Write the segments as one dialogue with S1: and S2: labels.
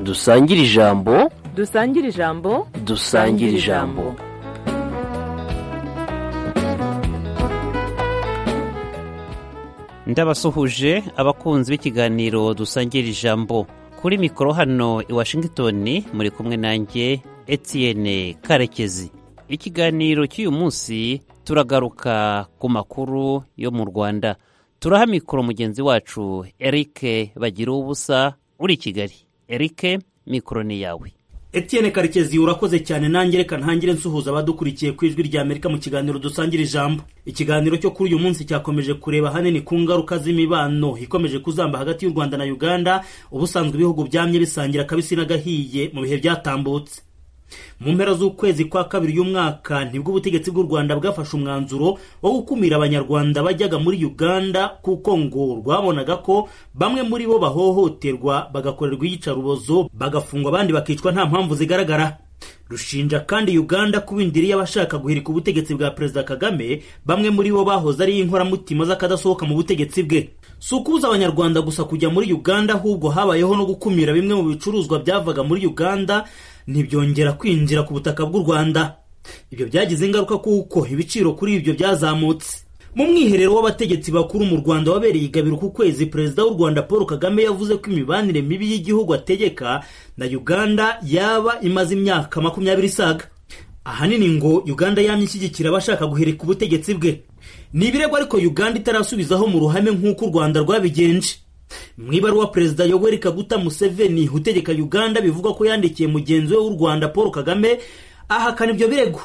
S1: dusangire ijambo
S2: dusangire ijambo
S1: dusangire ijambo
S3: ndabasuhuje abakunzi b'ikiganiro dusangira ijambo kuri mikoro hano i washington muri kumwe nanjye etienne karekezi ikiganiro cy'uyu munsi turagaruka ku makuru yo mu rwanda turaha mikoro mugenzi wacu eric bagira ubusa uri i kigali eric mikoro ni yawe
S4: Etienne karekezi urakoze cyane nanjye reka ntangire nsuhuza abadukurikiye ku ijwi rya amerika mu kiganiro dusangira ijambo ikiganiro cyo kuri uyu munsi cyakomeje kureba ahanini ku ngaruka z'imibano ikomeje kuzamba hagati y'u rwanda na uganda ubusanzwe ibihugu byamye bisangira akabisi n'agahiye mu bihe byatambutse mu mpera z'ukwezi kwa kabiri y'umwaka nibwo ubutegetsi bw'u rwanda bwafashe umwanzuro wo gukumira abanyarwanda bajyaga muri uganda kuko ngo rwabonaga ko bamwe muri bo bahohoterwa bagakorerwa iyicarubozo bagafungwa abandi bakicwa nta mpamvu zigaragara rushinja kandi uganda kubindiriye abashaka guhirika ubutegetsi bwa perezida kagame bamwe muri bo bahoze ari inkoramutima z'akadasohoka mu butegetsi bwe si ukubuza abanyarwanda gusa kujya muri uganda ahubwo habayeho no gukumira bimwe mu bicuruzwa byavaga muri uganda ntibyongera kwinjira ku butaka bw'u rwanda ibyo byagize ingaruka kuko ibiciro kuri ibyo byazamutse mu mwiherero w'abategetsi bakuru mu rwanda wabereye igabiro ku kwezi perezida w'u rwanda paul kagame yavuze ko imibanire mibi y'igihugu ategeka na uganda yaba imaze imyaka makumyabiri isaga ahanini ngo uganda yamye ishyigikira abashaka guhirika ubutegetsi bwe ni ibirego ariko uganda itarasubizaho mu ruhame nk'uko u rwanda rwabigenje mu ibaruwa perezida yoweri kaguta museveni utegeka uganda bivugwa ko yandikiye mugenzi we w'u rwanda paul kagame ahakana ibyo birego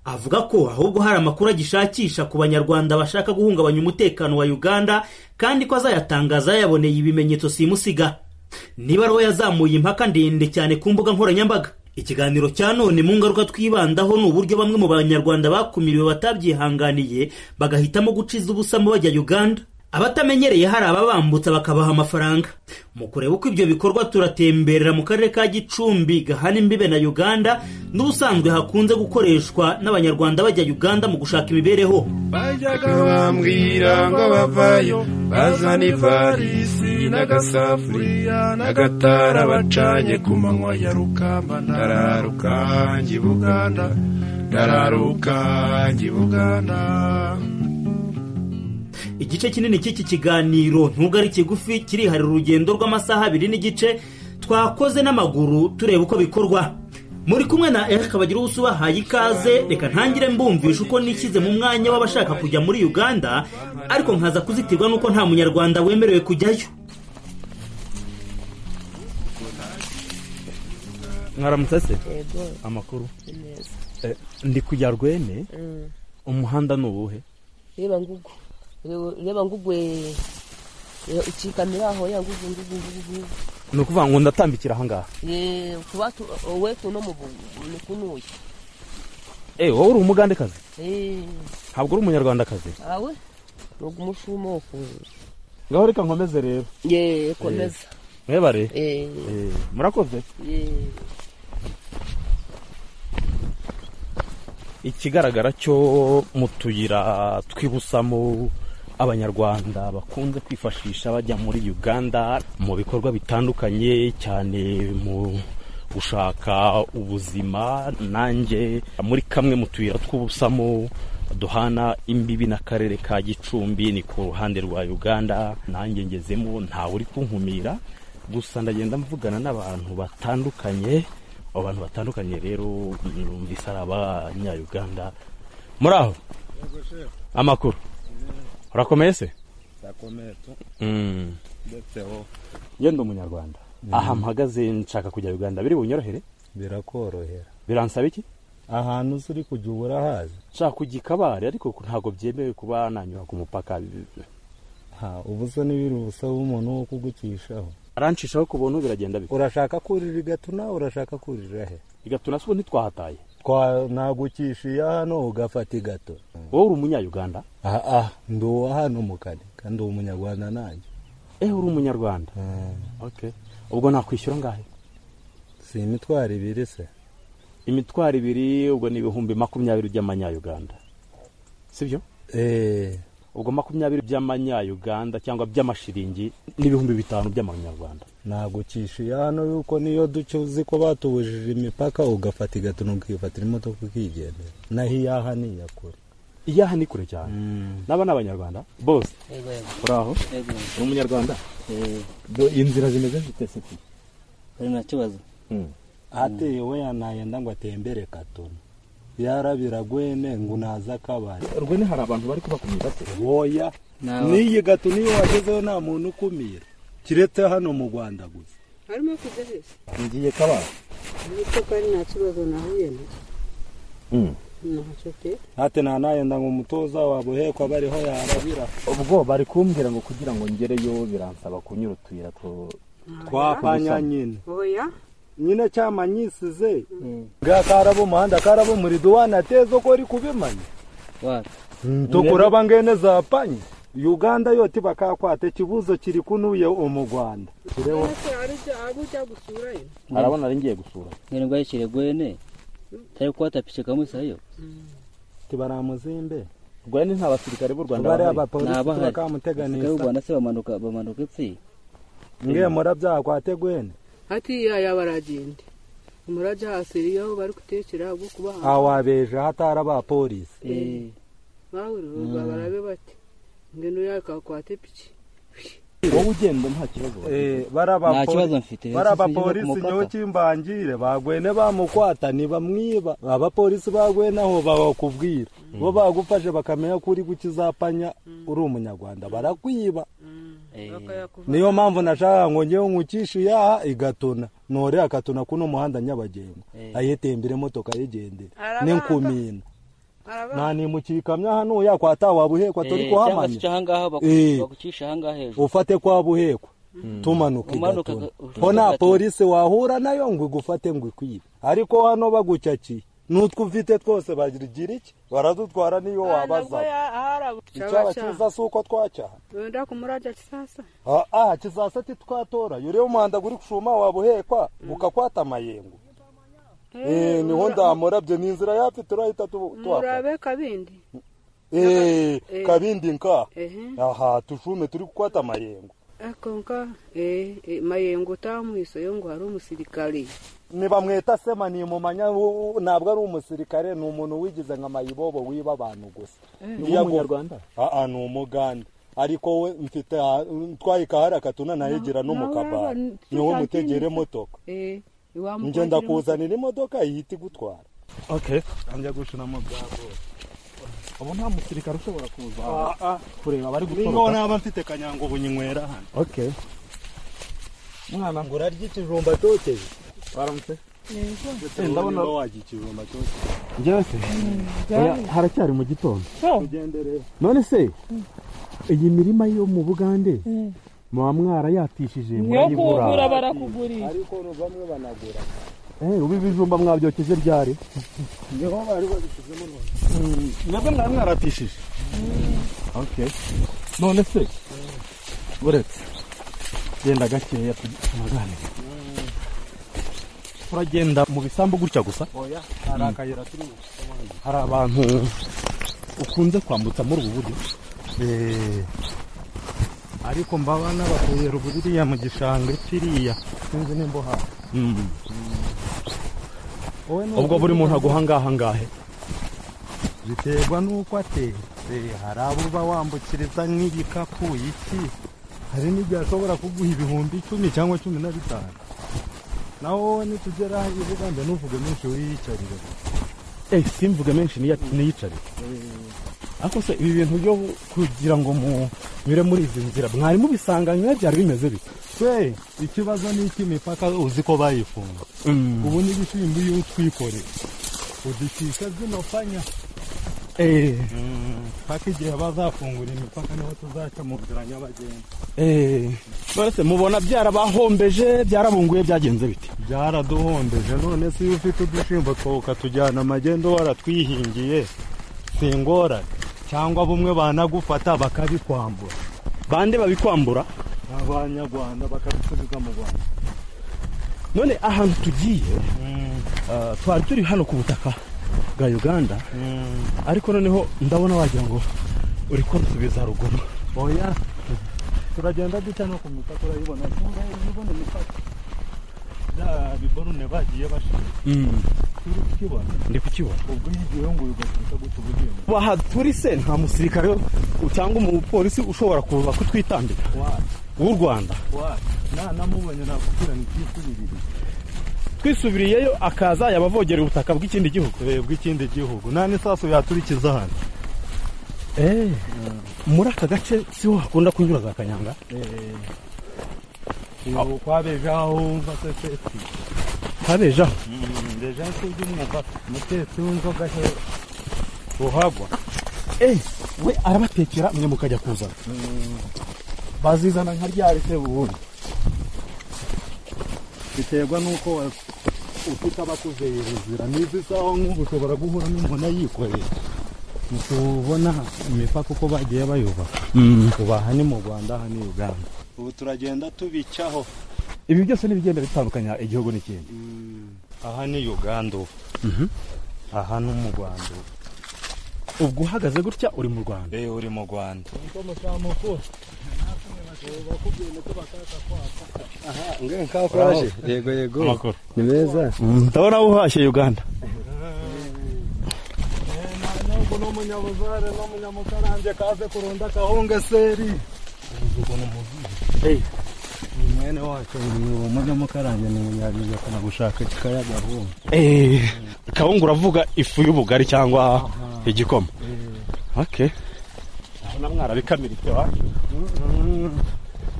S4: avuga ko ahubwo hari amakuru agishakisha ku banyarwanda bashaka guhungabanya umutekano wa uganda kandi ko azayatangaza yayaboneye ibimenyetso simusiga n'ibaruwa yazamuye impaka ndende cyane ku mbuga nkoranyambaga ikiganiro cya none mu ngaruka twibandaho ni uburyo bamwe mu banyarwanda bakumiriwe batabyihanganiye bagahitamo guciza ubusa mu bajya uganda abatamenyereye hari ababambutsa bakabaha amafaranga mu kureba uko ibyo bikorwa turatemberera mu karere ka gicumbi gahana imbibe na uganda n'ubusanzwe hakunze gukoreshwa n'abanyarwanda bajya uganda mu gushaka imibereho
S5: bajyaga bambwira ngo bavayo bazana ivarisi n'agasafuriya n'agatara bacanye ku manywa ya rukamba ndararuka njye buganda ndararuka njye buganda
S4: igice kinini cy'iki kiganiro nubwo ari kigufi kiriharira urugendo rw'amasaha abiri n'igice twakoze n'amaguru tureba uko bikorwa muri kumwe na erika bagira ubuso ubahaye ikaze reka ntangire mbumvisha uko nishyize mu mwanya w'abashaka kujya muri uganda ariko nkaza kuzitirwa n'uko nta munyarwanda wemerewe kujyayo
S6: mwaramutse se
S2: yego
S6: amakuru
S2: ni meza
S6: Eh, ndi kujya rweme
S2: Mm.
S6: umuhanda ni uwuhe
S2: reba ngugu Reba- reba ngugu eh, eh, ikikamira aho ya ngugu ngugu ngugu ngugu
S6: ni ukuvuga ngo ndatambikira ahangaha
S2: Eh, kuba tu- wowe tuno mu bu- ni kunuye
S6: Eh, wowe uri umugandekazi
S2: Eh,
S6: ntabwo uri umunyarwandakazi
S2: awe ni umushuma wo kuza
S6: ngaho reka nkomeze rero
S2: ye komeza
S6: mwebare
S2: Eh,
S6: Eh, murakoze
S2: eh.
S6: ikigaragara cyo mu tuyira twibusamo abanyarwanda bakunze kwifashisha bajya muri uganda mu bikorwa bitandukanye cyane mu gushaka ubuzima nanjye muri kamwe mu tuyira tw'ubusamo duhana imbibi n'akarere ka gicumbi ni ku ruhande rwa uganda nanjye ngezemo ntawe uri kunkumira gusa ndagenda mvugana n'abantu batandukanye abo bantu batandukanye rero numvise ari abanyayuganda muri aho amakuru urakomeye se
S5: ndakomeye tu
S6: Mm.
S5: ndetseho
S6: njye ndi umunyarwanda aha mpagaze nshaka kujya uganda biri bunyorohere
S5: birakorohera
S6: biransaba iki
S5: ahantu uzi uri kujya uba urahazi
S6: nshaka kujya i kabare ariko ntabwo byemewe kuba nanyura ku mupaka
S5: ha ubusa n'ibiri ubusa bw'umuntu wo kugucishaho
S6: arancishaho ku buntu biragenda bike
S5: urashaka kurira igatuna urashaka kurira he
S6: igatuna se ubu ntitwahataye
S5: twanagucishiye hano ugafata igato
S6: wowe uri umunyayuganda
S5: aha ndi uwa hano mu kane kandi uba umunyarwanda nanjye
S6: ewe uri umunyarwanda okay ubwo nakwishyura angahe
S5: si imitwaro ibiri se
S6: imitwaro ibiri ubwo ni ibihumbi makumyabiri by'amanyayuganda sibyo
S5: eee
S7: ubwo makumyabiri by'amanyayuganda cyangwa by'amashiringi n'ibihumbi bitanu by'amanyarwanda
S6: ntabwo cyishyuye hano yuko niyo duce uzi ko batubujije imipaka ugafata igatono ukifatira imodoka ukigendera naho iyaha ni iya kure
S7: iyaha ni kure cyane n'aba ni abanyarwanda bose
S8: yego yego
S7: uraho
S9: Yego,
S7: ni umunyarwanda
S9: eh,
S7: inzira zimeze zite siti
S9: bari nta kibazo
S6: ateye we yanayenda ngo atembere katono yarabiragwene ngo naza akabari
S7: rwene hari abantu bari kubakumira se
S6: woya
S9: Naba-
S6: n'iyi gato niyo wagezeho nta muntu ukumira kiretse hano mu rwanda gusa
S2: harimo kujya heza
S7: ngiye kabara
S2: bityo kandi nta kibazo nahuye nacyo ntacyo pe
S6: hate ntanayenda ngo umutoza wabo hekwa bariho yarabira
S7: ubwo bari kumbwira ngo kugira ngo ngereyo biransaba kunyura utuyira two
S6: twapanya nyine
S2: oya
S6: nyine cyama nyisize
S9: eh,
S6: nga karaba umuhanda karaba umurido wanateza uko uri kubimanya
S9: wapi
S6: tukuraba ngene zapanye uganda yoti bakakwata ikibuzo kiri kunuye umu rwanda
S2: ese hari ujya hari ujya gusurayo
S7: arabona ari ngiye gusura
S9: ngene ngwayicire gwene tari kuwatapishe kamwe sayo
S6: tibaramuzimbe
S7: rwene nta basirikare b'u rwanda
S6: bariya
S7: bahari
S6: abapolisi
S9: Nabahari. Abasirikare b'u
S6: bakamuteganisa
S9: Rwanda se bamanuka bamanuka epfo
S6: nge murabyaha kwate gwene
S2: hatiya yaba aragenda umurajya hasiriye aho bari gutekera ubwo kubaha
S6: awabeje hatari abapolisi
S9: eh,
S2: bahurira barabe bati ngeno yakakwate piki
S7: wowe ugenda nta kibazo
S6: Eh, bari abapoli-
S9: Nta kibazo mfite.
S6: bari
S9: Sisi ngiye
S6: abapolisi
S9: kumupaka.
S6: nyoki mbangire bagwene bamukwata ntibamwiba abapolisi bagwene aho bakubwira bo bagufashe bakamenya ko uri gukizapanya uri umunyarwanda barakwiba
S9: eh,
S6: niyo mpamvu nashaka ngo ngewe nkucishe iyaha igatona nore akatona kuno muhanda nyabagendwa
S9: Eh.
S6: ayitembere motoka ayigendere
S2: Arabanga.
S6: n'inkumina
S2: araba
S6: nanimukira ikamyo hano yakwata wabuhekwa
S9: eh,
S6: turi
S9: cyangwa se
S6: kuhamanya
S9: uca ahangaha baku-
S6: Eh.
S9: bagucisha ahangaha hejuru
S6: ufate kwa buhekwa tumanuka
S9: Umanuka
S6: igatuna
S9: ga-
S6: ho
S9: ugatura.
S6: nta polisi wahura nayo ngo igufate ngo ikwibe ariko hano bagucakiye n'utwo ufite twose bagira iki baradutwara niyo wabaza icyaba cyiza si uko twacaha
S2: wenda kumurajya kisasa
S6: aha kizasa titwatora yuriye umuhanda guri gushuma wabuhekwa gukakwata amayengo Eh, niho ndamurabye ni inzira yapfe turahita tu- twakora
S2: murabe kabindi
S6: Eh,
S2: Eh.
S6: kabindi nka
S2: ehe
S6: aha tushume turi gukwata amayengo
S2: akonka mayengo utamuhiseyo ngo hari umusirikare
S6: ntibamwita sema ni mumanya ntabwo ari umusirikare ni umuntu wigize nka mayibobo wiba abantu gusa Iyo agomba- Aa, ni umuganda ariko we mfite aha- ntwaye kahari akatuna nayigira no mu
S2: nawe
S6: kabara
S2: urabona,
S6: niwe
S2: tuzabyina.
S6: mutegere motoka
S2: Eh,
S6: njye
S2: iwamukwagira
S6: ndakuzanira imodoka ihita igutwara
S7: okay
S6: njya gushiramo bwabo
S7: ubu nta musirikare ushobora kuza kureba abari
S6: ningo
S7: gutoroka
S6: naba mfite kanyango bunyinywera hano
S7: okay mwana
S6: ngo urarya ikijumba cyokeje
S7: baramutse
S6: ndabona wajya ikijumba cyokeje
S7: njyewe se oya, haracyari mu gitondo
S6: ugendere
S7: none se iyi mirima yo mu bugande muba mwarayatishije murayigura
S2: barakugurira
S6: ariko no bamwe banagura
S7: Eh, ubu ibijumba mwabyokeje ryari
S6: niho bari babishyizemo none
S7: nabwo mwari mwaratishije okay none se uretse genda gakeya tunaganira turagenda mu bisambu gutya gusa
S6: oya hari akayira turi gucamo hano.
S7: hari abantu ukunze kwambutsa muri ubu buryo
S6: Eh, ariko mbaba n'abateye ruburiya mu gishanga kiriya sinzi nimba uhari Wowe ni
S7: ubwo
S6: uko
S7: buri muntu
S6: ugenda-
S7: aguha ngaha ngahe
S6: biterwa n'uko ateye Eh, hari abo uba wambukiriza nk'igikapu iki hari n'igihe ashobora kuguha ibihumbi icumi cyangwa cumi na bitanu naho wowe nitugera i buganda ntuvuge menshi wiyicarire
S7: eh simvuge menshi niya- niyicarire ariko se ibi bintu byo kugira ngo munyure muri izi nzira mwari mubisanga nka byari bimeze bite
S6: twe ikibazo ni icy'imipaka uzi ko bayifunga ubu n'ibishyimbo iyo utwikoreye uducisha zino panya
S7: eh
S6: paka igihe bazafungura imipaka niho tuzaca mu nzira nyabagendwa
S7: eh none se mubona byarabahombeje byarabunguye byagenze bite
S6: byaraduhombeje none se iyo ufite udushimbo two ukatujyana amagendo waratwihingiye singorane cyangwa bumwe banagufata bakabikwambura
S7: bande babikwambura
S6: abanyarwanda bakabisubiza mu rwanda
S7: none ahantu tugiye ah, twari turi hano ku butaka bwa uganda ariko noneho ndabona wagira ngo uri kunsubiza ruguru
S6: oya turagenda dute no ku mipaka urayibona tunga ibibona imipaka bya biborune bagiye bashaka turi kukibona
S7: ndi kukibona
S6: ubwo yigiye ngo ugakuta gutya ubugiye ngo
S7: aha turi se nta musirikare cyangwa umupolisi ushobora kuza kutwitambika
S6: wacu
S7: w'u rwanda
S6: wacu nanamubonye nakubwira ngo ikisubirire
S7: twisubiriyeyo akaza yabavogera ubutaka bw'ikindi gihugu
S6: tureba bw'ikindi gihugu nta n'isasu yaturikiza hano
S7: muri aka gace siho hakunda kunyura za kanyanga
S6: ubu kwabejaho wumva se seti
S7: habejaho
S6: ndeja kubyumwuka umutetsi w'inzoga he ruhagwa
S7: we arabatekera mwe mukajya kuzana
S6: bazizana nka ryari se ubundi biterwa n'uko wa- ufite abakuzeherezera n'izi isaha nk'ubu ushobora guhura n'imbona yikoreye ntitubona imipaka uko bagiye bayubaka ubu aha ni mu rwanda aha ni uganda ubu turagenda tubicaho
S7: ibi byose ni ibigenda bitandukanya igihugu n'ikindi
S6: aha ni uganda ubu aha ni mu rwanda ubu
S7: ubwo uhagaze gutya uri mu rwanda
S6: eee uri mu rwanda
S10: yego yego
S7: amakuru
S10: ni meza
S7: ndabona wuhashye uganda
S6: ntabwo n'umunyabuzare n'umunyamukarange kaze kurunda akahunga seri ni mwene wacu ni umunyamukarange ni munyabizi akana gushaka kikayaga gahunga
S7: kawungu uravuga ifu y'ubugari cyangwa igikoma okay urabona mwarabikamiritse wa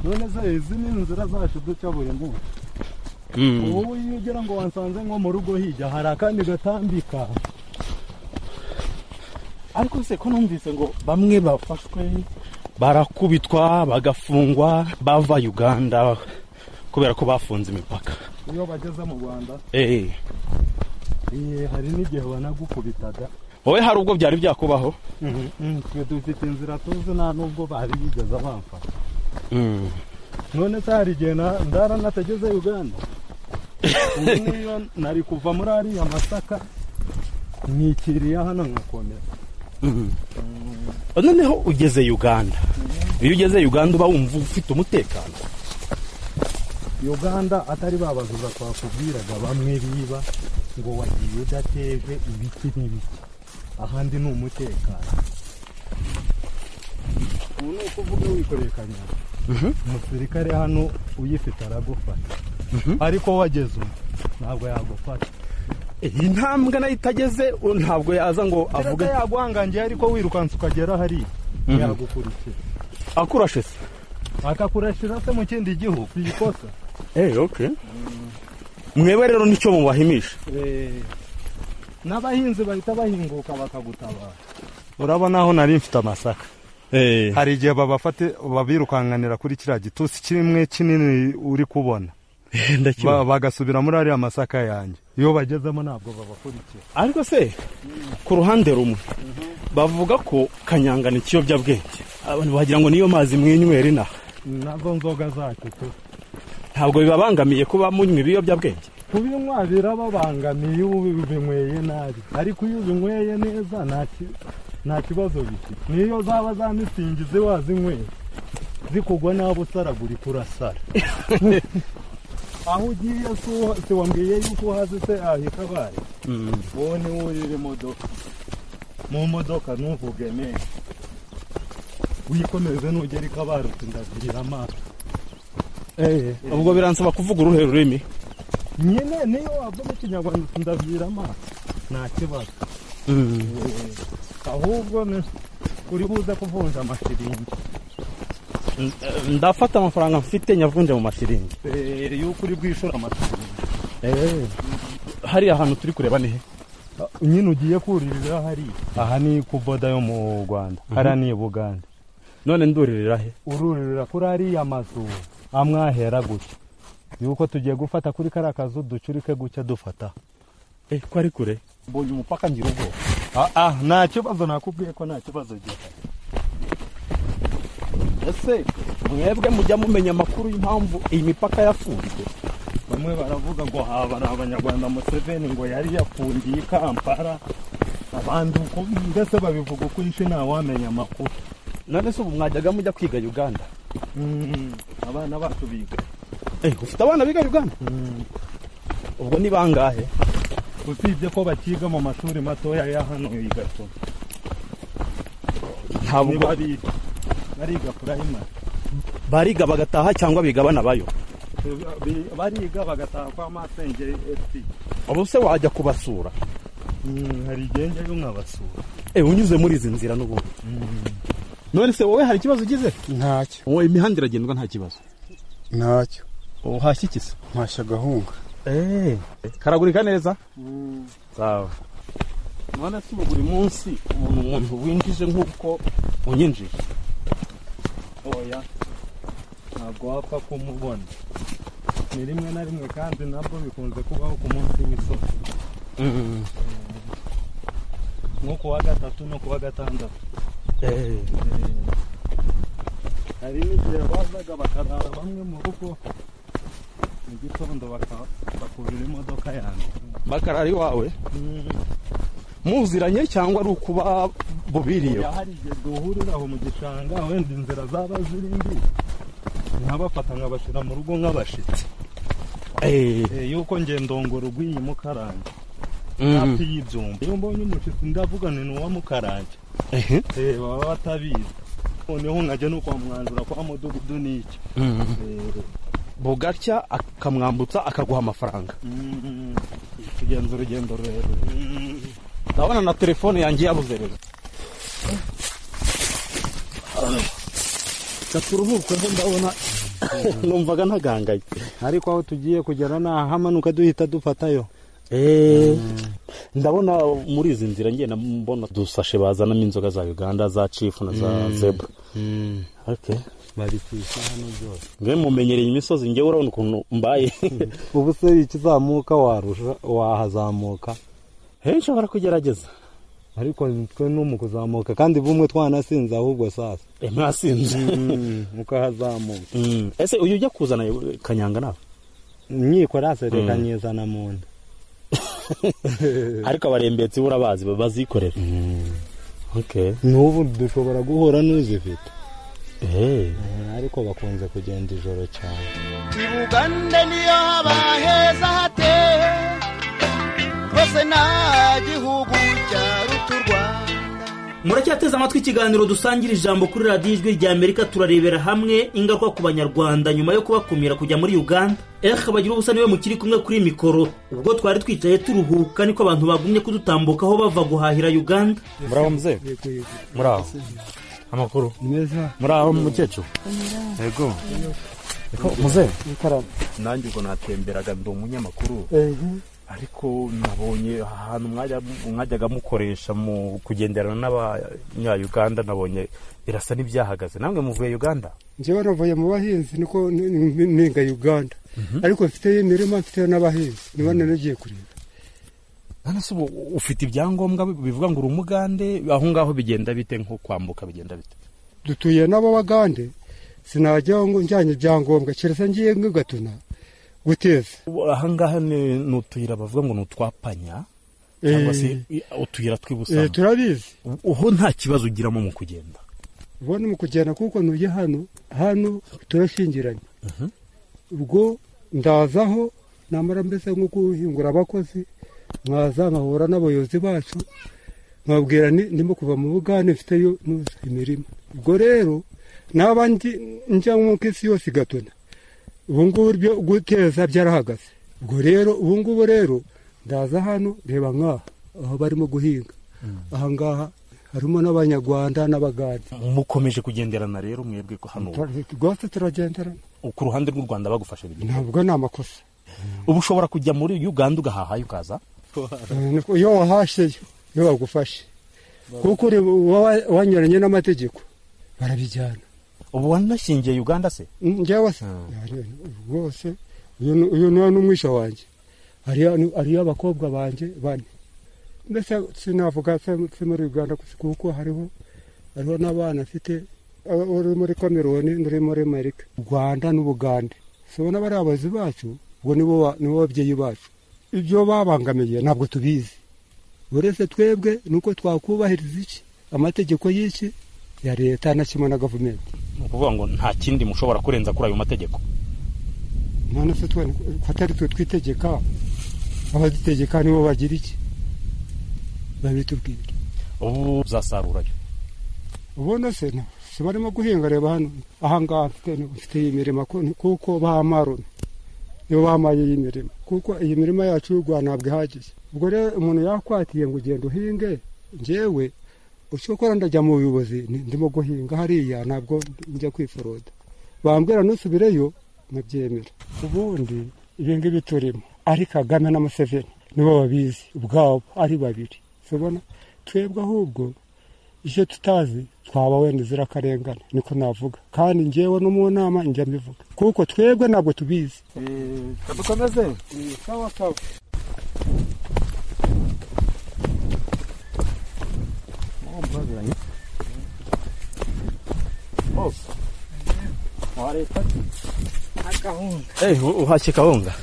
S6: none se izi ni inzira zacu duca buri munsi ubu iyo ugera ngo wansanze nko mu rugo hirya hari akandi gatambika
S7: ariko se ko numvise ngo bamwe bafashwe barakubitwa bagafungwa bava uganda kubera ko bafunze imipaka
S6: iyo bageze mu rwanda
S7: eee
S6: Eh, hari n'igihe banagukubitaga
S7: wowe hari ubwo byari byakubaho
S6: Mm, twe dufite inzira tuzi nta nubwo bari bigeze bamfata none se hari igihe na- ndaranategeze uganda ubu niyo nari kuva muri ariya masaka nikiriya hano nkakomera
S7: noneho ugeze uganda iyo ugeze uganda uba wumva ufite umutekano
S6: uganda atari babazura twakubwiraga bamwe biba ngo wagiye udateje ibiki n'ibiki ahandi ni umutekano ubu ni uko uvuga wikoreye kanyanga umusirikare hano uyifite aragufata ariko wageze ubu ntabwo yagufata
S7: iyi ntambwe nayo itageze u- ntabwo yaza ngo
S6: avuga
S7: avuge
S6: yaguhangangiye ariko wirukansa ukagera hariya yagukurikira
S7: akurashe se
S6: akakurashira se mu kindi gihugu si ikosa
S7: eee okay mwebwe rero nicyo mubahimisha
S6: Eh, n'abahinzi bahita bahinguka bakagutabara urabona aho nari mfite amasaka
S7: eee
S6: hari igihe babafate babirukanganira kuri kiriya gitusi kimwe kinini uri kubona Ba- bagasubira muri ariya masaka yanjye iyo bagezemo ntabwo babakurikira
S7: ariko se ku ruhande rumwe bavuga ko kanyanga ni ikiyobyabwenge abantu bagira ngo niyo mazi mwinywera inaha
S6: nazo nzoga zacu tu
S7: ntabwo bibabangamiye kuba munywa ibiyobyabwenge
S6: kubinywa birababangamiye iyo ubinyweye nabi ariko iyo ubinyweye neza nta ki- nta kibazo bifite niyo zaba za misingi ziwazinyweye zikugwa nabi usaragurika urasara aho ugiye si uha- si wambwiye yuko uhazi se ahita bari wowe niwe urira imodoka mu modoka ntuvuge neza wikomeze nugera i kabarutse ndagurira amaso
S7: ubwo biransaba kuvuga uruhe rurimi
S6: nyine niyo wavuga ikinyarwanda tundabwira amaso nta kibazo ahubwo ni- uri buze kuvunja amashiringi
S7: N- eh, ndafata amafaranga mfite nyavunje mu mashiringi
S6: Eh, yuko uri bwishura amashiringi
S7: hariya hantu turi kureba nihe
S6: Ah, nyine ugiye kuririra hariya aha ni ku boda yo mu rwanda hariya ni i buganda
S7: none nduririra he
S6: ururirira kuri ariya mazu amwahera gutya yuko tugiye gufata kuri kariya kazu ducurike gutya dufata
S7: Eh, ko ari kure mbonye umupaka ngira ubwoba
S6: ah, ah, nta kibazo nakubwiye ko nta kibazo gihari
S7: ese mwebwe mujya mumenya amakuru y'impamvu iyi mipaka yafunzwe
S6: bamwe baravuga ngo haba ari abanyarwanda museveni ngo yari yafungiye i kampala abandi uko mbese babivuga uko ishe ntawamenya amakuru
S7: none se ubu mwajyaga mujya kwiga uganda
S6: Mm, abana bacu biga
S7: Eh, ufite abana biga uganda ubwo ni bangahe
S6: usibye ko bakiga mu mashuri matoya ya hano i gatuna
S7: ntabwo
S6: niba biga bariga purayimari
S7: bariga bagataha cyangwa biga banabayo
S6: Bi- bariga bagataha kwa masengeri esi
S7: ubu se wajya kubasura
S6: hari igihe njyayo nkabasura
S7: Eh, unyuze muri izi nzira n'ubundi none se wowe hari ikibazo ugize
S10: ntacyo
S7: wowe imihanda iragendwa nta kibazo
S10: ntacyo
S7: uhashye ikisa
S10: mpashya agahunga
S7: karagurika neza sawa none si ubu buri munsi umuntu umuntu winjije nk'uko unyinjije
S6: oya ntabwo wapfa kumubona ni rimwe na rimwe kandi nabwo bikunze kubaho ku munsi w'isoko nko ku wa gatatu no ku wa gatandatu
S7: Eh,
S6: hari n'igihe bazaga bakarara bamwe mu rugo mu gitondo baka- bakurira imodoka yanjye
S7: bakarari wawe muziranye cyangwa ari ukuba bubiriyeho
S6: oya hari igihe duhurira aho mu gishanga wenda inzira zaba ziri mbi nkabafata nkabashyira mu rugo nk'abashitsi
S7: Eh,
S6: Eh, yuko nge ndongora ugwinye mukarange
S7: mm.
S6: hafi y'ibyumba iyo mbonye umushitsi ndavuga ni n'uwa mukarange
S7: Ehe.
S6: Eh, baba batabizi noneho nkajya no kwa mwanzura kwa mudugudu n'iki
S7: Mm.
S6: Eh,
S7: bugacya akamwambutsa akaguha amafaranga
S6: mm, tugenza urugendo rurerure Mm.
S7: ndabona na telefone yanjye yabuze rero gaturuhukeho ndabona numvaga ntagangaye
S6: ariko aho tugiye kugera ni ahamanuka duhita dufatayo
S7: ndabona muri izi nzira ngenda mbona dusashe bazanamo inzoga za uganda za cifu na za zebra Okay.
S6: babicisha hano byose
S7: mbe mumenyereye imisozi ngewe urabona ukuntu mbaye
S6: ubu se ikizamuka warusha wahazamuka
S7: henshi abara kugerageza
S6: ariko nitwe no mu kuzamuka kandi bumwe twanasinze ahubwo sasa
S7: Eh, mwasinze
S6: Mm, ukahazamuka
S7: Mm. ese uyu ujya kuzana kanyanga nawe
S6: inkiko sereka
S7: Mm.
S6: nyizana mu nda
S7: ariko abarembetsi urabazi bazikorera okay
S6: n'ubu dushobora guhura n'uzifite
S7: Eh.
S6: ariko bakunze kugenda ijoro cyane
S11: Uganda niyo haba heza hate rwose nta gihugu cyaruta u Rwanda
S4: muracyateze amatwi ikiganiro dusangira ijambo kuri radiyo ijwi rya amerika turarebera hamwe ingaruka ku banyarwanda nyuma yo kubakumira kujya muri uganda eh bagira ubusa niwe mukiri kumwe kuri mikoro ubwo twari twicaye turuhuka niko abantu bagumye kudutambukaho bava guhahira uganda
S7: muraho mzee muraho amakuru
S6: neza
S7: muraho mukecuru
S6: yego
S7: Ko- mzee
S6: nanjye ubwo natemberaga ndi umunyamakuru
S7: ariko nabonye ahantu mwajya- mwajyaga mukoresha mu kugenderana n'abanyayuganda nabonye birasa n'ibyahagaze namwe muvuye uganda
S10: njyewe navuye mu bahinzi niko ni- ni- ninga uganda ariko mfite imirima mfite n'abahinzi niba naragiye kureba
S7: none se ubu ufite ibyangombwa bivuga ngo uri umugande aho ngaho bigenda bite nko kwambuka bigenda bite
S10: dutuye n'abo bagande sinajyaho ngo njyanye ibyangombwa keretse ngiye nk'igatuna guteza
S7: Ubu aha ngaha ni ni utuyira bavuga ngo ni utwapanya cyangwa se i- utuyira
S10: Eh,
S7: tw'ibusamo
S10: turabizi
S7: uho nta kibazo ugiramo mu kugenda
S10: ubona mu kugenda kuko nujye hano hano turashingiranye ubwo ndazaho namara mbese nko guhingura abakozi mwaza nkahura n'abayobozi bacu nkababwira ni- ndimo kuva mu bugande mfiteyo nuza imirima ubwo rero naba ndi- njya nk'uko isi yose igatona ubu ngubu byo guteza byarahagaze ubwo rero ubu ngubu rero ndaza hano reba nk'aha aho barimo guhinga aha ngaha harimo n'abanyarwanda n'abagade
S7: mukomeje kugenderana rero mwebwe ko hano ubu.
S10: rwose turagenderana
S7: ku ruhande rw'u rwanda bagufashe bigenda
S10: ntabwo ni amakosa
S7: ubu ushobora kujya muri uganda ugahahayo ukaza
S10: Niko iyo wahashyeyo iyo bagufashe kuko uri wa- wanyuranye n'amategeko barabijyana
S7: ubu wanashingiye uganda se
S10: Mm, njyewe se rwose uyu ni- uyu niwe n'umwisha wanjye hariyo ni- hariyo abakobwa banjye bane mbese sinavuga se se muri uganda gusa kuko hariho hariho n'abana afite aba- uri muri kameruni n'uri muri amerika u rwanda n'ubugande tubona bari abayobozi bacu ubwo nibo ba- nibo babyeyi bacu ibyo babangamiye ntabwo tubizi uretse twebwe ni uko twakubahiriza iki amategeko y'iki ya leta na kimwe na gavumenti
S6: ni ukuvuga ngo nta kindi mushobora kurenza kuri ayo mategeko
S10: none se twe ko atari twe twitegeka abadutegeka nibo bagira iki babitubwira
S6: ubu uzasarurayo
S10: ubona se na si barimo guhinga reba hano ahangaha mfite mfite iyi mirima ko- kuko bamaruna nibo bamaye iyi mirima kuko iyi mirima yacu y'u rwanda ntabwo ihagije ubwo rero umuntu yakwatiye ngo ugenda uhinge njyewe icyo gukora ndajya mu buyobozi ni- ndimo guhinga hariya ntabwo njya kwiforoda bambwira ntusubireyo nkabyemera ubundi ibi ngibi turimo ari kagame na museveni nibo babizi ubwabo ari babiri tubona twebwe ahubwo icyo tutazi twaba wenda izira akarengane niko navuga kandi njyewe no mu nama njya mbivuga kuko twebwe ntabwo tubizi
S12: dukomeze
S10: sawa sawa
S12: hose
S6: wa leta
S12: akahunga
S6: uhashye kawunga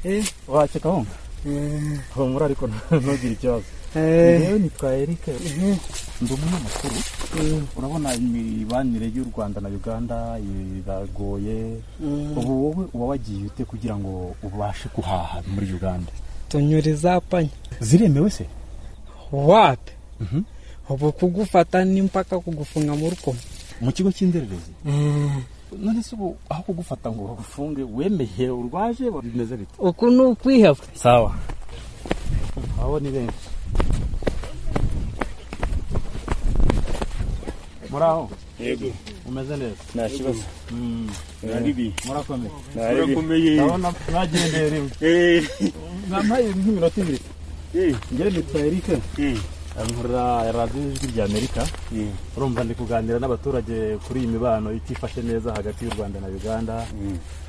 S12: eee
S6: uhashye kawunga
S12: eee
S6: humura ariko ntugire ikibazo
S12: eee
S6: nitwa erike ndi umunyamakuru urabona imibanire y'u rwanda na uganda iragoye ubu wowe uba wagiye ute kugira ngo ubashe guhaha muri uganda
S9: tunyuriza panya
S6: ziremewe se
S9: wapi ubu kugufata ni mpaka kugufunga mu rukomo
S6: mu kigo cy'indererezi none se ubu aho kugufata ngo bagufunge wemeye urwaje bimeze bite
S9: uku ni ukwiheba
S6: sawa abo ni benshi muraho
S13: Yego.
S6: umeze neza
S13: Nta kibazo.
S6: Mm.
S13: Naribi.
S6: murakomeye
S13: Naribi.
S6: ndabona mwagendeye rimwe mwampaye nk'iminota ibiri ngere nitwa erike nkorera radiyo ijwi rya amerika urumva ndi kuganira n'abaturage kuri iyi mibano itifashe neza hagati y'u rwanda na uganda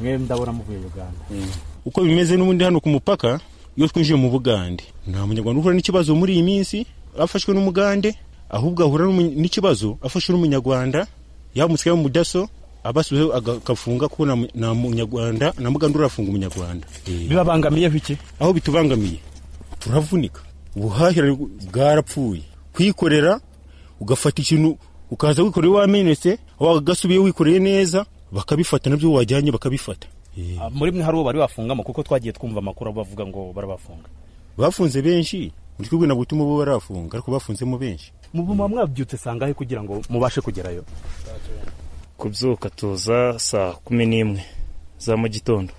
S6: mwe ndabona muvuye uganda
S5: uko bimeze n'ubundi hano ku mupaka iyo twinjiye mu bugande nta munyarwanda uhura n'ikibazo muri iyi minsi afashwe n'umugande ahubwo ahura n'umu- n'ikibazo afashwe n'umunyarwanda yamutse mu daso abasubizeho aga- agafunga kuko nta mu- nta munyarwanda nta mugande urafunga umunyarwanda
S6: bibabangamiye iki
S5: aho bitubangamiye turavunika ubuhahirane bwarapfuye kwikorera ugafata ikintu ukaza wikoreye wamenetse wagasubiye wikoreye neza bakabifata nabyo wajyanye bakabifata
S6: Ah, muri mwe hari uwo bari bafungamo kuko twagiye twumva amakuru bavuga ngo barabafunga
S5: bafunze benshi muri kumwe ntabwo utuma bo barafunga ariko bafunzemo benshi
S6: muba mwabyutse sangahe kugira ngo mubashe kugerayo
S13: kubyuka tuza saa kumi n'imwe za mu gitondo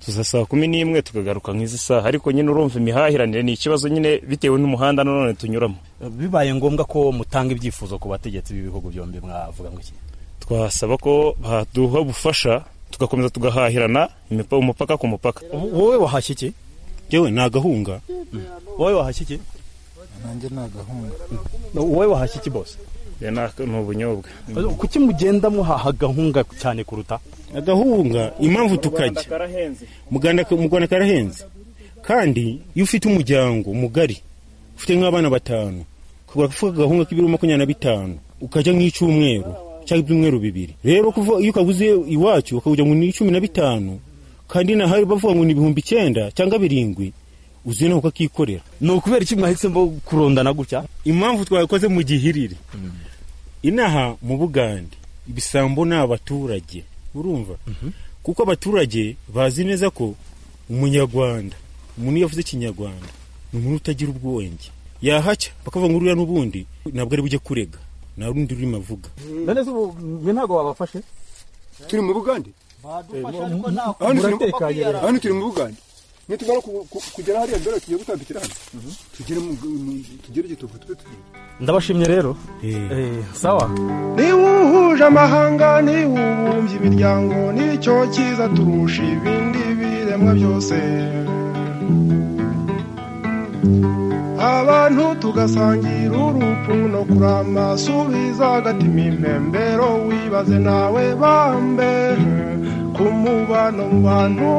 S13: tuza saa kumi n'imwe tukagaruka nk'izi saha ariko nyine urumva imihahiranire ni ikibazo nyine bitewe n'umuhanda nanone tunyuramo
S6: bibaye ngombwa ko mutanga ibyifuzo ku bategetsi b'ibihugu byombi mwavuga ngo iki
S13: twasaba ko baduha ubufasha tugakomeza tugahahirana imipa- umupaka ku mupaka
S6: wowe wahashye iki
S5: yewe ni agahunga
S6: wowe wahashye iki
S12: nanjye ni agahunga
S6: wowe wahashye iki bose
S13: ni ubunyobwa
S6: kuki mugenda muhaha gahunga cyane kuruta
S5: agahunga impamvu tukajya muganda mu rwanda karahenze kandi iyo ufite umuryango mugari ufite nk'abana batanu ukagura agafuka agahunga k'ibiro makumyabiri na bitanu ukajya nk'icyumweru cyangwa ibyumweru bibiri rero kuva iyo ukaguze iwacu ukawujya ngo ni cumi na bitanu kandi nahari bavuga ngo ni ibihumbi icyenda cyangwa birindwi uzi nawe ukakikorera
S6: ni ukubera iki mwahisemo kurondana gutya
S5: impamvu twakoze mu gihirire inaha mu bugande ibisambo ni abaturage urumva kuko abaturage bazi neza ko umunyarwanda umuntu iyo avuze ikinyarwanda ni umuntu utagira ubwenge yahacya bakavuga ngo uriya n'ubundi ntabwo ari bujye kurega nta rundi rurimi avuga
S6: none se ubu mwe ntabwo wabafashe
S14: turi mu bugande hano turi mu- hano turi mu bugande nitumara ku- ku- kugera hariya mbere tugiye gutambikira hano tugere mu- mu- tugere igitovu tube tugiye
S6: ndabashimye rero Eh, sawa
S15: niwuhuje amahanga niwubumbye imiryango nicyo cyiza turusha ibindi biremwa byose abantu tugasangira urupfu no kurama subiza agatima impembero wibaze nawe bambe ku mubano mu bantu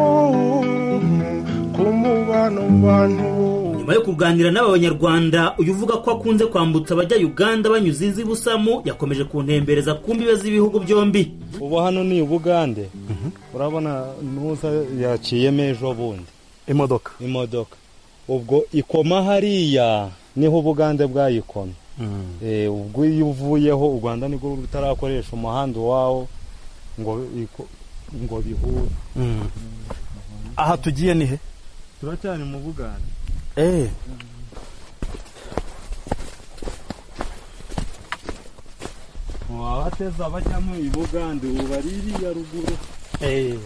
S15: ku mubano mu bantu
S4: nyuma yo kuganira n'aba banyarwanda uyu uvuga ko akunze kwambutsa abajya uganda banyuze inzi busamu yakomeje kuntembereza ku mbibe z'ibihugu byombi
S6: ubu hano ni ubugande urabona nuza yaciyemo ejo bundi imodoka imodoka ubwo ikoma hariya niho ubugande bwayikomye Eh, ubwo iyo uvuyeho u rwanda nibwo rutarakoresha umuhanda iwawo ngo iko- ngo bihure
S16: aha tugiye ni he
S6: turacyari mu bugande
S16: eee
S6: wabateza bajyamo i bugande ubu bari iriya ruguru
S16: eee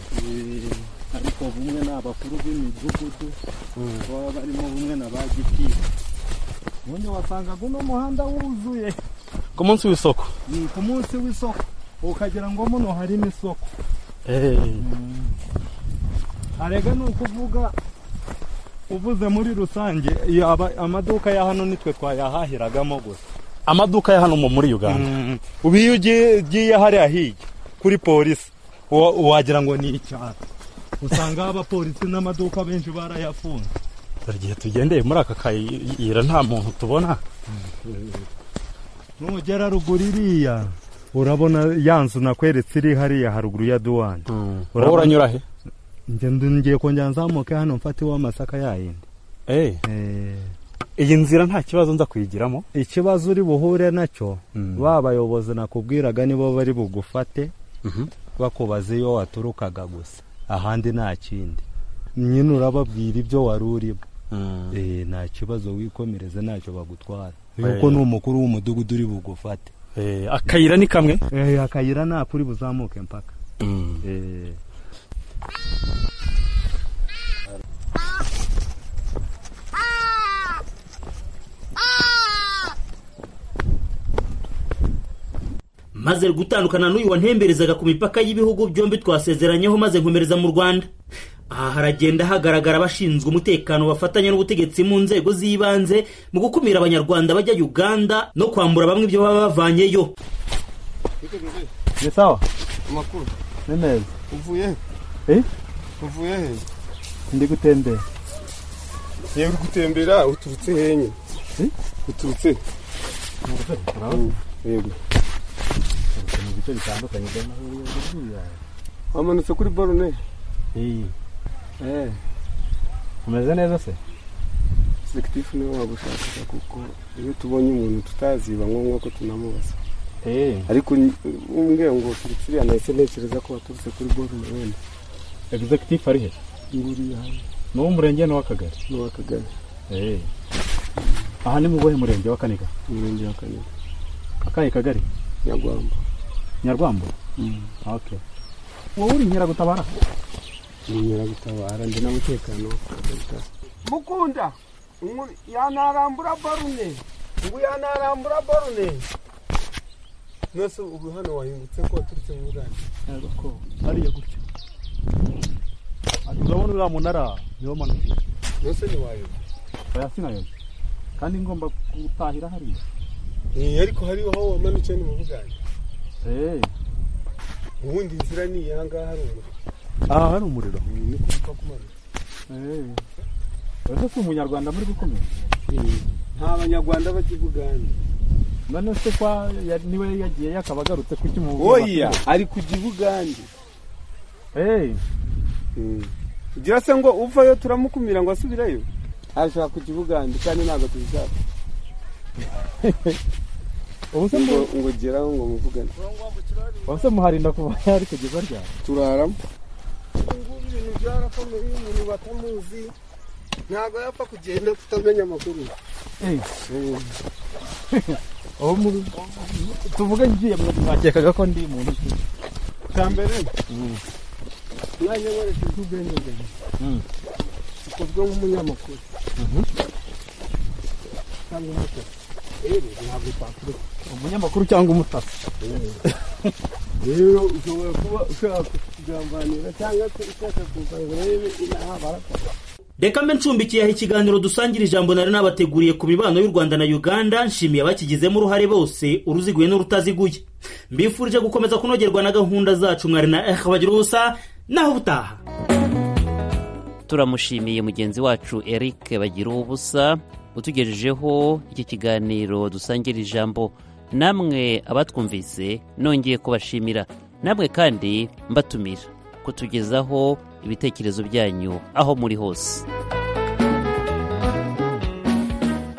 S10: ariko bumwe ni abakuru b'imidugudu baba barimo bumwe na ba gitifu
S6: ubundi wasangaga uno muhanda wuzuye
S16: ku munsi w'isoko
S6: ni ku munsi w'isoko ukagira ngo muno harimo isoko
S16: eee
S6: arega ni ukuvuga uvuze muri rusange yaba amaduka ya hano nitwe twayahahiragamo gusa
S16: amaduka ya hano mu- muri uganda
S6: ubu iyo ugiye ugiye hariya hirya kuri polisi wa- wagira ngo ni icyatsi usanga abapolisi n'amaduka benshi barayafunze
S16: dore igihe tugendeye muri aka kayira nta muntu tubona
S6: nugera ruguru iriya urabona ya nzu nakweretse iri hariya haruguru ya duwani
S16: wowe uranyura he
S6: njye ngiye kongera nzamuke hano mfate amasaka yayindi
S16: eee iyi nzira nta kibazo nza kuyigiramo
S6: ikibazo uri buhure nacyo
S16: Mm.
S6: ba bayobozi nakubwiraga nibo bari bugufate bakubaza iyo waturukaga gusa ahandi nta kindi nyine urababwira ibyo wari urimo Eh, nta kibazo wikomereze ntacyo bagutwara yuko
S16: Eh.
S6: ni umukuru w'umudugudu uri bugufate
S16: Eh, akayira ni kamwe
S6: Eh, akayira nako uri buzamuke mpaka Eh.
S4: maze gutandukana n'uyu wantemberezaga ku mipaka y'ibihugu byombi twasezeranyeho maze nkomereza mu rwanda aha haragenda hagaragara abashinzwe umutekano bafatanya n'ubutegetsi mu nzego z'ibanze mu gukumira abanyarwanda bajya uganda no kwambura bamwe ibyo baba bavanyeyo
S6: ni sawa
S10: amakuru
S6: ni meza
S10: uvuye he
S6: Eh?
S10: uvuye he
S6: ndi gutembera
S10: yewe uri gutembera uturutse henye uturutse he? Mm, yego
S6: mu bice bitandukanye by'amahoro
S10: wamanutse kuri borone eh
S6: umeze neza se
S10: segitifu niwe wagushakisha kuko iyo tubonye umuntu tutazi biba ngombwa ko tunamubaza ariko umbwira ngo turutse iriya nahise ntekereza ko waturutse kuri borone wenda
S16: egizegitifu ari he
S10: nguriya hano
S16: ni uw'umurenge n'uw'akagari
S10: n'uw'akagari
S16: eee aha ni mu buhe murenge wa kaniga
S10: umurenge wa kane
S16: akahe kagari
S10: nyagwamba
S16: nyarwambo okay wowe uri nyiragutabara
S10: inkeragutabara ndi n'umutekano w'akagari
S9: mukunda ngo yanarambura barune ngo yanarambura barune
S10: nose ubu hano wahingutse ko waturutse mu bugande
S16: ko hariya gutyo ati urabona uriya munara niwo manutse
S10: nose ntiwayoba
S16: oya sinayoza kandi ngomba gutahira hariya
S10: Eh, ariko hariho aho wamanukiye ni mu bugande
S16: eee
S10: ubundi inzira ni iyi ahangaha hari umuriro
S16: aha hari umuriro
S10: Ni- ni kuva kumanuka
S16: eee ese si umunyarwanda muri gukomera
S10: nta banyarwanda bajya i bugande
S16: none se kwa ya- niwe yagiye yakaba agarutse ku cy'umuvugo
S10: oya ari kujya i bugande ugira se ngo uvayo turamukumira ngo asubireyo arashaka kujya i bugande kandi ntabwo tubishaka
S16: ubu se
S10: ngo
S16: mu-
S10: ngo geraho ngo muvugane
S16: ubu se muharinda kuva yari kugeza ryari
S10: turaramo
S9: ubungubu ibintu byarakomeye iyo umuntu batamuzi ntabwo yapfa kugenda
S10: tutamenya amakuru
S16: ubu mu- tuvuge ngiye mwakekaga ko ndi muntu ki
S10: cya mbere nanjye nkoresha iby'ubwenge bwanjye ukozwe nk'umunyamakuru cyangwa umutasi rero ntabwo twaturuka
S16: umunyamakuru cyangwa umutasi
S10: rero ushobora kuba ushaka kugambanira cyangwa se ushaka kuza ngo urebe inaha barakora
S4: reka mbe ncumbikiye aha ikiganiro dusangira ijambo nari nabateguriye ku mibano y'u rwanda na uganda nshimiye abakigizemo uruhare bose uruziguye n'urutaziguye mbifurije gukomeza kunogerwa na gahunda zacu mwari na ehe bagira ubusa naho ubutaha
S3: turamushimiye mugenzi wacu eric bagira ubusa utugejejeho iki kiganiro dusangira ijambo namwe abatwumvise nongeye kubashimira namwe kandi mbatumira kutugezaho ibitekerezo byanyu aho muri hose